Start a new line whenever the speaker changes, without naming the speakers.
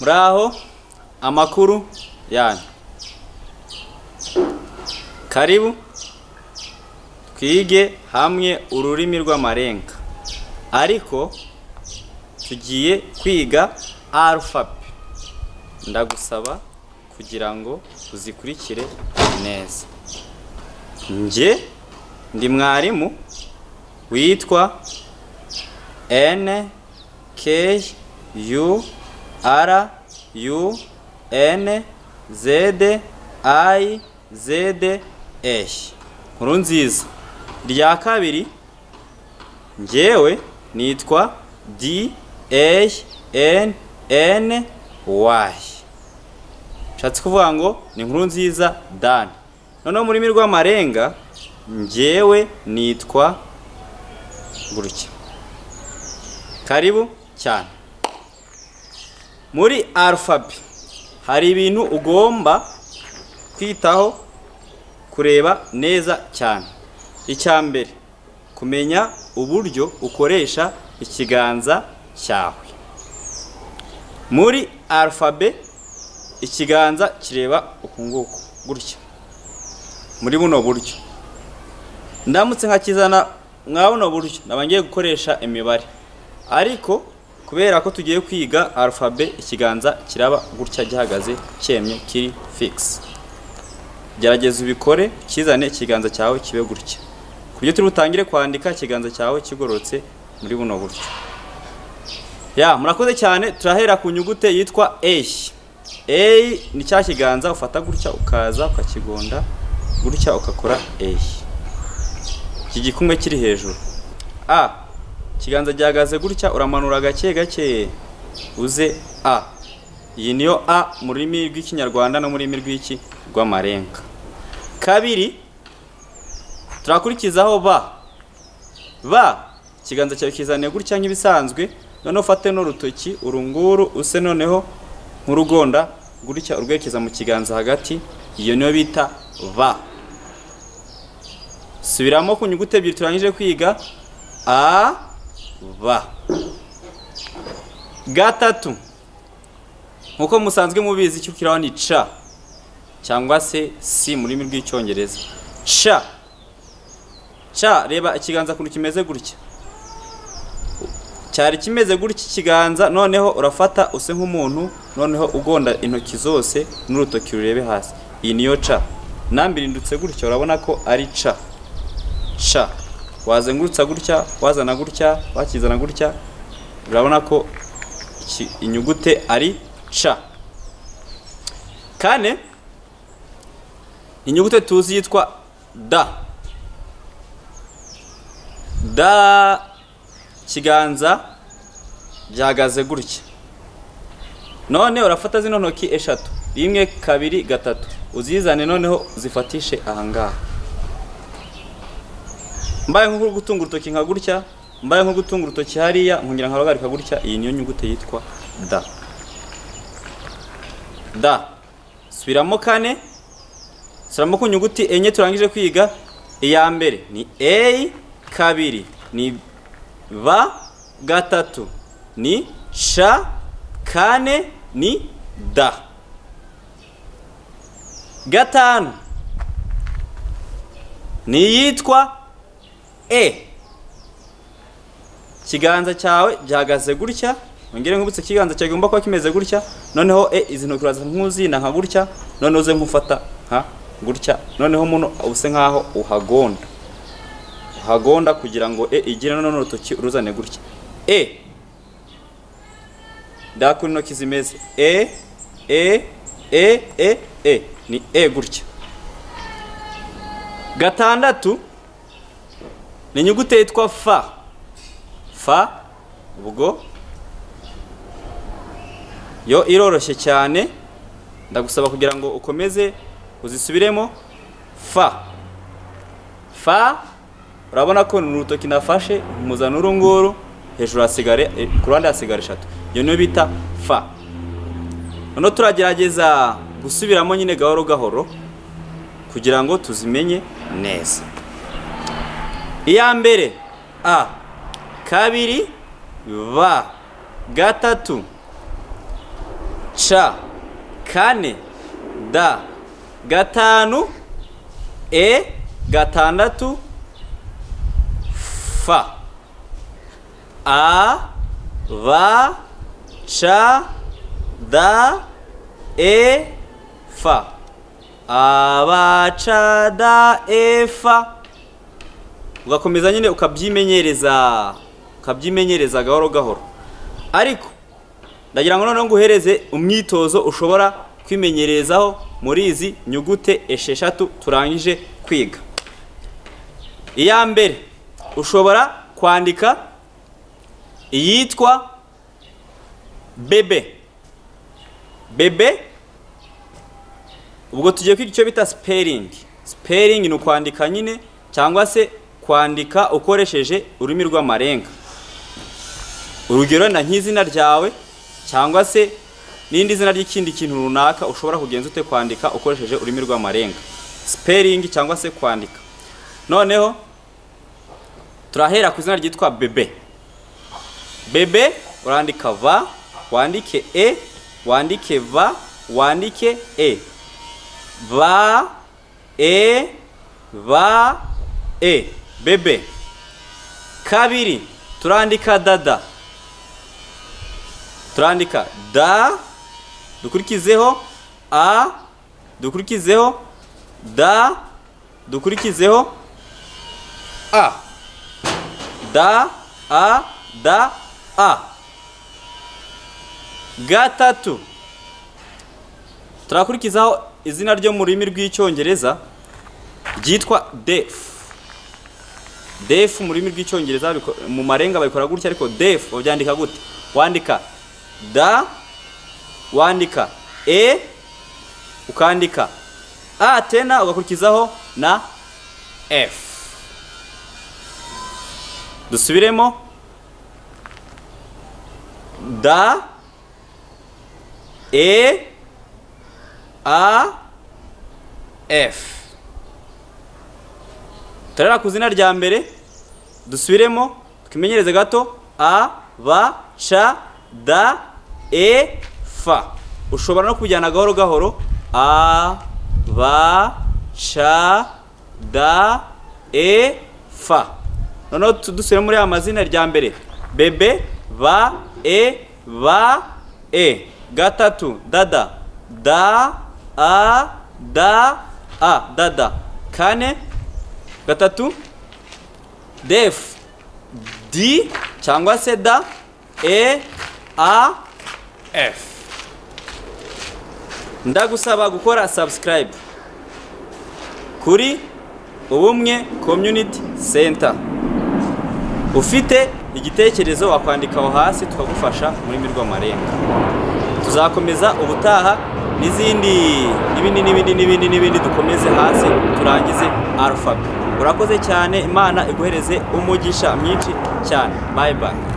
muraho amakuru yanyu karibu twige hamwe ururimi rw'amarenga ariko tugiye kwiga arufabe ndagusaba kugira ngo uzikurikire neza njye ndi mwarimu witwa N K U R U N Z I Z E nkuru nziza rya kabiri njyewe nitwa D A N N Y nshatse kuvuga ngo ni inkuru nziza Dan noneho mu rurimi rw'amarenga njyewe nitwa gutya karibu cyane muri arufabe hari ibintu ugomba kwitaho kureba neza cyane icya mbere kumenya uburyo ukoresha ikiganza cyawe muri arufabe ikiganza kireba uku nguku gutya muri buno buryo ndamutse nkakizana mwa buno buryo ndaba ngiye gukoresha imibare ariko kubera ko tugiye kwiga arufabe ikiganza kiraba gutya gihagaze cyemye kiri fix gerageza ubikore kizane ikiganza cyawe kibe gutya ku buryo turi butangire kwandika ikiganza cyawe kigororotse muri buno buryo ya murakoze cyane turahera ku nyugute yitwa A A ni cya kiganza ufata gutya ukaza ukakigonda gutya ukakora A iki gikumwe kiri hejuru A ikiganza gihagaze gutya uramanura gake gake uze a iyi niyo a mu rurimi rw'ikinyarwanda no mu rurimi rw'iki rw'amarenga kabiri turakurikizaho ba ba ikiganza cyawe kizaniye gutya nk'ibisanzwe noneho ufate n'urutoki urunguru use noneho nk'urugonda gutya urwerekeza mu kiganza hagati iyo niyo bita ba subiramo ku nyuguti ebyiri turangije kwiga a ba gatatu nk'uko musanzwe mubizi icyo ukiraho ni ca cyangwa se si mu rurimi rw'icyongereza ca ca reba ikiganza ukuntu kimeze gutya cyari kimeze gutya ikiganza noneho urafata use nk'umuntu noneho ugonda intoki zose n'urutoki rurebe hasi iyi niyo ca nambirindutse gutya urabona ko ari ca ca wazengurutsa gutya wazana gutya wakizana gutya urabona ko inyugute ari ca kane inyugute tuzi yitwa da da kiganza byagaze gutya none urafata zino ntoki eshatu rimwe kabiri gatatu uzizane noneho uzifatishe ahangaha mbaye nko gutunga urutoki nka gutya mbaye nko gutunga urutoki hariya nkongera nkaruhagarika gutya iyi niyo nyugute yitwa da da subiramo kane subiramo ku nyuguti enye turangije kwiga iya mbere ni a kabiri ni b gatatu ni c kane ni da gatanu ni iyitwa e ikiganza cyawe gihagaze gutya wongere nkubutse ikiganza cyawe kigomba kuba kimeze gutya noneho e izi ntoki uraza nk'uzina nka gutya noneho uze nk'ufata nka gutya noneho muno use nk'aho uhagonda uhagonda kugira ngo e igire noneho urutoki uruzane gutya e ndakura intoki zimeze e e e e e ni e gutya gatandatu ni inyuguti yitwa fa fa ubwo yo iroroshye cyane ndagusaba kugira ngo ukomeze uzisubiremo fa fa urabona ko ni urutoki nafashe mpuzana urunguru hejuru hasigare ku ruhande hasigara eshatu iyo niyo bita fa noneho turagerageza gusubiramo nyine gahoro gahoro kugira ngo tuzimenye neza iya mbere a kabiri ba gatatu ca kane da gatanu e gatandatu fa a ba ca da e fa abacada efa ugakomeza nyine ukabyimenyereza ukabyimenyereza gahoro gahoro ariko ndagira ngo noneho nguhereze umwitozo ushobora kwimenyerezaho muri izi nyugute esheshatu turangije kwiga iya mbere ushobora kwandika iyitwa bebe bebe ubwo tugiye kwiga icyo bita siperingi siperingi ni ukwandika nyine cyangwa se kwandika ukoresheje ururimi rw'amarenga urugero na nk'izina ryawe cyangwa se n'indi zina ry'ikindi kintu runaka ushobora kugenza ute kwandika ukoresheje ururimi rw'amarenga siperingi cyangwa se kwandika noneho turahera ku izina ryitwa bebe bebe urandika va wandike e wandike va wandike e va e va e bebe kabiri turandika dada turandika da dukurikizeho a dukurikizeho da dukurikizeho a da a da a gatatu turakurikizaho izina ryo mu rurimi rw'icyongereza ryitwa defu defu mu rurimi rw'icyongereza biko- mu marenga babikora gutya ariko defu babyandika gute wandika da wandika e ukandika a tena ugakurikizaho na f dusubiremo da e a f turarera ku izina rya mbere dusubiremo twimenyereze gato a ba ca da e fa ushobora no kujyana gahoro gahoro a ba ca da e fa noneho tu- dusubire muri aya mazina rya mbere bebe ba e ba e gatatu dada da a da a dada kane gatatu def di cyangwa se da e a f ndagusaba gukora subscribe kuri ubumwe community center ufite igitekerezo wakwandikaho hasi tukagufasha mu rurimi rw'amarenga tuzakomeza ubutaha n'izindi n'ibindi n'ibindi n'ibindi n'ibindi dukomeze hasi turangize alphabet urakoze cyane imana iguhereze umugisha mwinshi cyane bye bye